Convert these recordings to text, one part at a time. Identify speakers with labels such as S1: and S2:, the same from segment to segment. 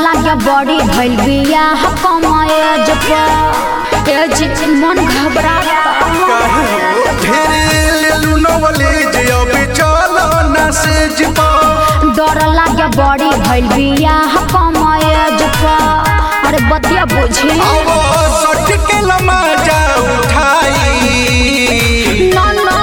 S1: लागे बड़ी भइल बियाह कमाए जब एज मन घबराता
S2: ढेरे लेलू नवलेज अबे चलो ना सेज पा
S1: डर लागे बड़ी भइल बियाह कमाए जब अरे बतिया बुझी
S2: आवो सट के लमाजा उठाई
S1: ना ना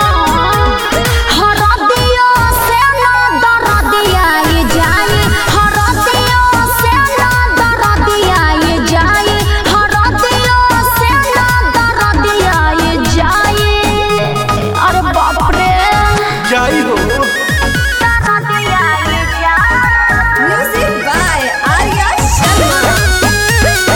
S1: हरदियो से ना दरदिया ये जाई हरदियो से ना दरदिया ये जाई हरदियो से ना दरदिया ये जाई अरे बाप रे
S2: जाई हो
S1: दरदिया ये जाई
S3: Music by Arya Sharma.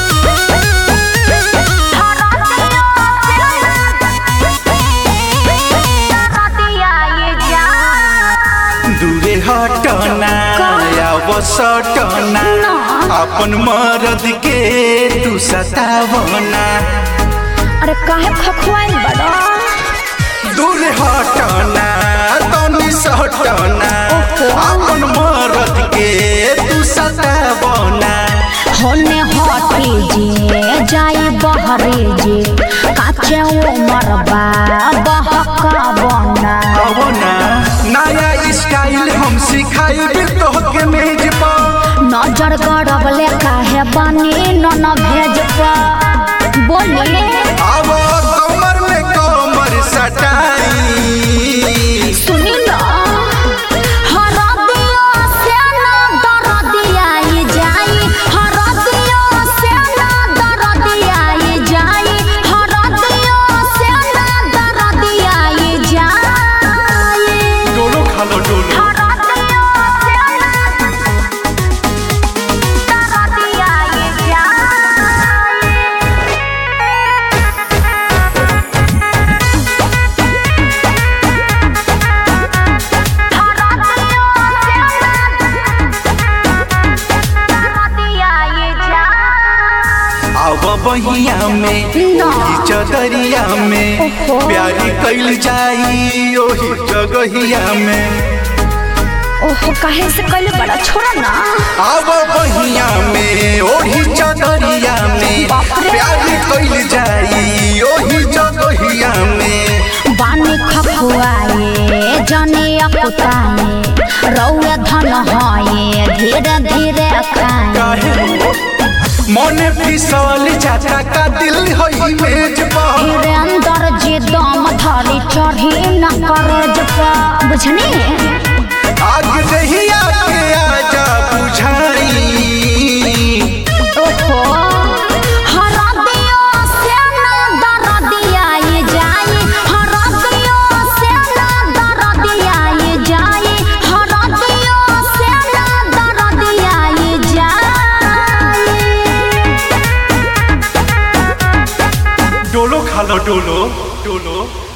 S2: दूरे हटना आव सटना
S1: ना।
S2: अपन मरद के तू सतावना
S1: अरे काहे खखवाइल बड़ा
S2: दूर हटना तनी सटना अपन मरद के तू सतावना
S1: होने हटी जे जाई बहरे जे काचे उमर बा बहका बना
S2: कवना नया स्टाइल हम सिखाई तोहके मेज पर
S1: नजर गड़बले काहे बानी न न भेज पा बोले
S2: आव कमर में कमर सटाई
S1: सुनी ना हरदियो से ना दरदिया ये जाई हरदियो से ना दरदिया ये जाई हरदियो से ना दरदिया ये जाई
S2: डोलो खालो डोलो
S1: हरदियो से ना दरदिया ये जाई
S2: आव बहिया में
S1: ना।
S2: ओही चदरिया में
S1: ओहो।
S2: प्यारी कैल जाई ओही जगहिया में
S1: ओहो काहे से कल बड़ा छोड़ा ना
S2: आव बहिया में ओही चदरिया में
S1: बाप रे।
S2: प्यारी कैल जाई ओही जगहिया में
S1: बानी खखुआए जने अकुताए रौए धन हए धीरे धीरे खाए
S2: काहे मने फिसल जाता का दिल होई मेज पर
S1: धीरे अंदर जे दम धरी चढ़ी न करे जपा बुझनी
S2: आग दहिया के आजा बुझाई
S1: ओहो हरा दियो से ना दर दिया ये जाई हरा दियो से ना दर दिया ये जाई हरा दियो से ना दर दिया ये जाई
S2: डोलो खालो डोलो डोलो